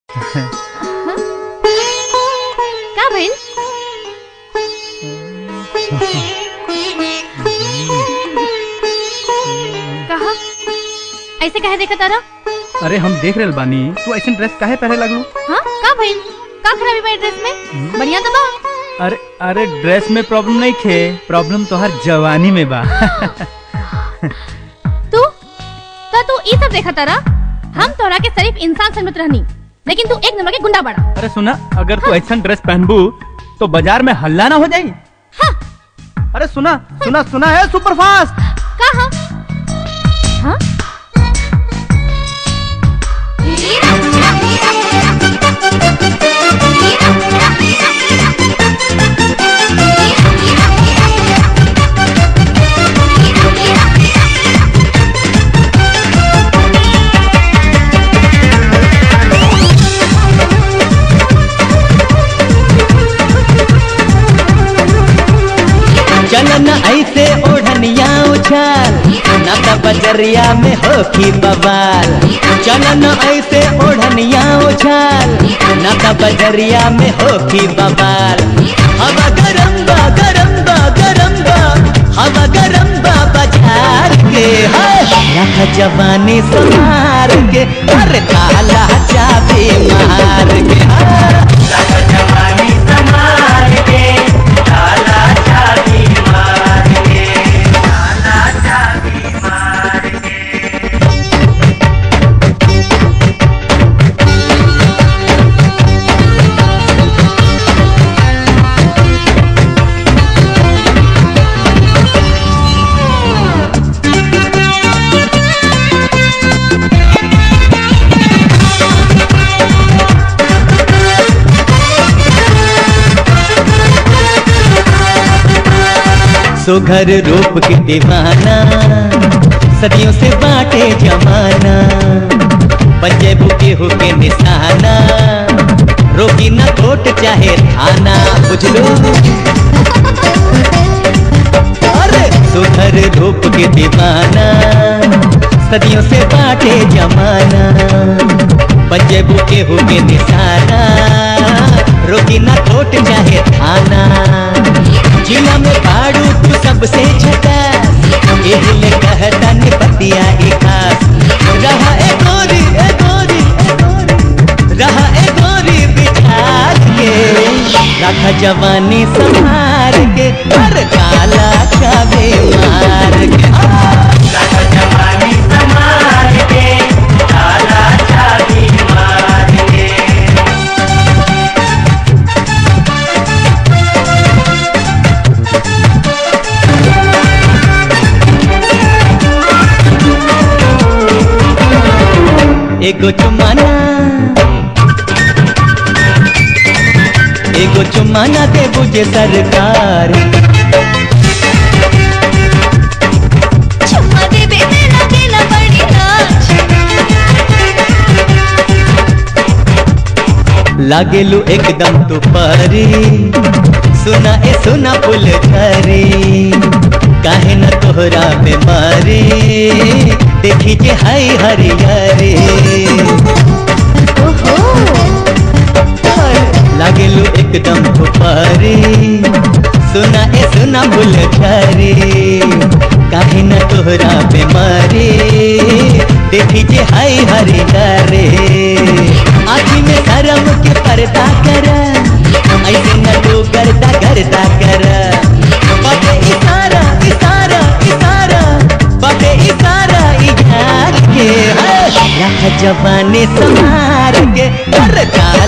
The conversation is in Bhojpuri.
का भइल कहा ऐसे कहे देखा तारा अरे हम देख रहे बानी तू ऐसे ड्रेस काहे पहने लगलू हाँ का भइल का खराबी बा ड्रेस में बढ़िया तो बा अरे अरे ड्रेस में प्रॉब्लम नहीं खे प्रॉब्लम तो हर जवानी में बा तू तो तू ई सब देखा तारा हम तोरा के सिर्फ इंसान समझत रहनी लेकिन तू एक नंबर के गुंडा बड़ा अरे सुना अगर तू ऐसा ड्रेस पहनबू तो बाजार में हल्ला ना हो जाई अरे सुना सुना सुना है सुपर फास्ट का हाँ हाँ चलन ऐसे ओढ़निया उछाल ना तो बजरिया में होखी बवाल चलन ऐसे ओढ़निया उछाल ना तो बजरिया में होखी बवाल हवा गरम बा गरम बा गरम बा हवा गरम बा बाजार के हाय रख जवानी संहार के अरे ताला चाबी मार के हाय रख जवानी संहार के ताला चाबी मार के ताला चाबी मार के सुघर रूप के दीवाना सदियों से बाटे जमाना पंजे बुके हो के निशाना रोकी न कोट चाहे थाना बुझलो अरे सुघर रूप के दीवाना सदियों से बाटे जमाना पंजे बुके हो के निशाना रोकी न कोट चाहे थाना जिला में बाड़ू तू सबसे छटा एहिले कहता निपतिया ई खास रहा ए गोरी ए गोरी ए गोरी रहा ए गोरी बिठार के रखा जवानी संभार के हर काला चाबे मार के रखा जवानी संभार के काला चाबी मार के एगो चुमाना एगो चुमाना दे बुझे सरकार चुम्मा दे बे तेरा देना बड़ी नाच लागेलू एकदम तू परी सुना ए सुना पुल झरी काहे न तोहरा पे मारी देखी जे हाय हरियरी लागेलू एकदम तू परी सुना ए सुना पुल झरी काहे न तोहरा पे मारी देखी जे हाय हरियरी आखी में शर्म के पर्दा कर ऐसे न तू करता करता कर बाटे इशारा इशारा इशारा बाटे इशारा इशार के रख जवानी संभार के कर का